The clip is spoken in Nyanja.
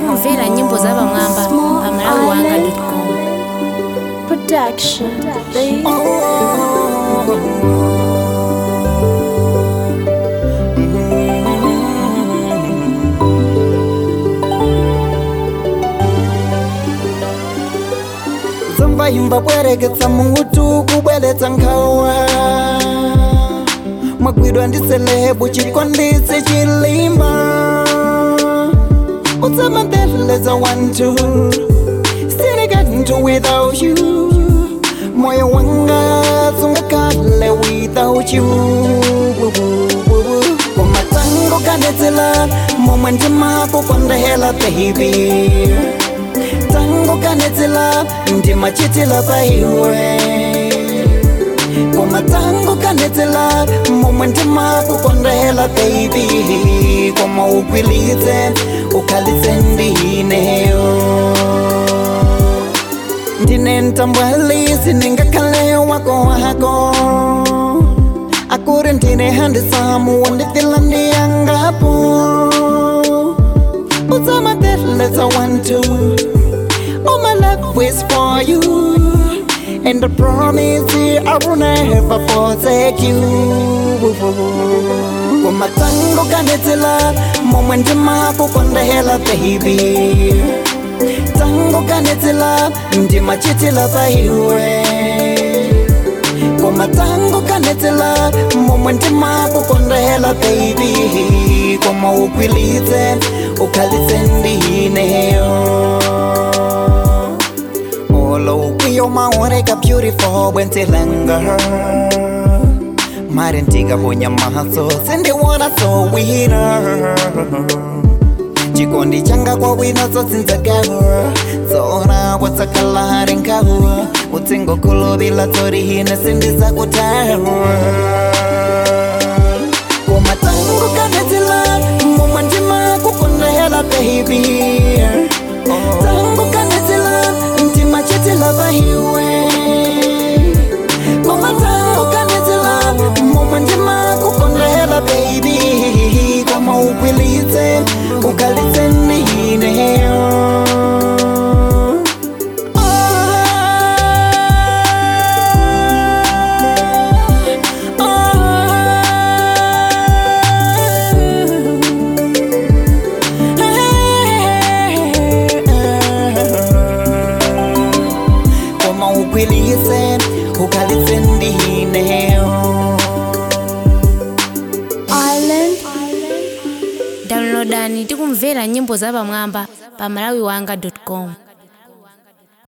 tikumvera nyimbo za pamwamba pa malawi wanga com Production. Babe. dzimba imba bwereketsa mutu kubweletsa nkhawa mwagwidwa ndi selebu chikonditsi chilimba utsamadeleza wantu sinikantu without you moyo wanga sungakale without you kumatango kanetsela momwe ndimako kwandahela baby tango kanetsela ndimachitila paiwe kumatango kanetsela momwe ndimako kwandahela baby koma ukwilitse ukhalitse ndineyo ndine ntambwalisi ningakhale wako wako akuri ndine handisamu wandifila ndiyangapo utsamadeleza wantu all my love is for you and I promise you I will never forsake you kumatango kanetsela momwe ndimako kwandahela baby tango kanetsela ndimachitila paiwe koma tango kanetsela momwe ndimako kwandahela baby koma ukwilitse ukhalitse ndineyo olo ukwiyo maoneka beautiful bwentilanga mari ndikaponya maso sindiwona so wina chikondi changa kwa wina tsotsinzagawa tsona kwatsakalari nkawa utsingokulovila torihine sindisakutawa komatango kanetsela momwe ndimakukondahela baby tango kanetsela ndimachitila pahiwe komatango kanetsela momwe ndimakukondahela baby koma ukwilitse ukhalitse ndineyo koma ukwilitse ukhalitse ndineyo Island. downloadani tikumvera nyimbo za pamwamba pa malawi wanga com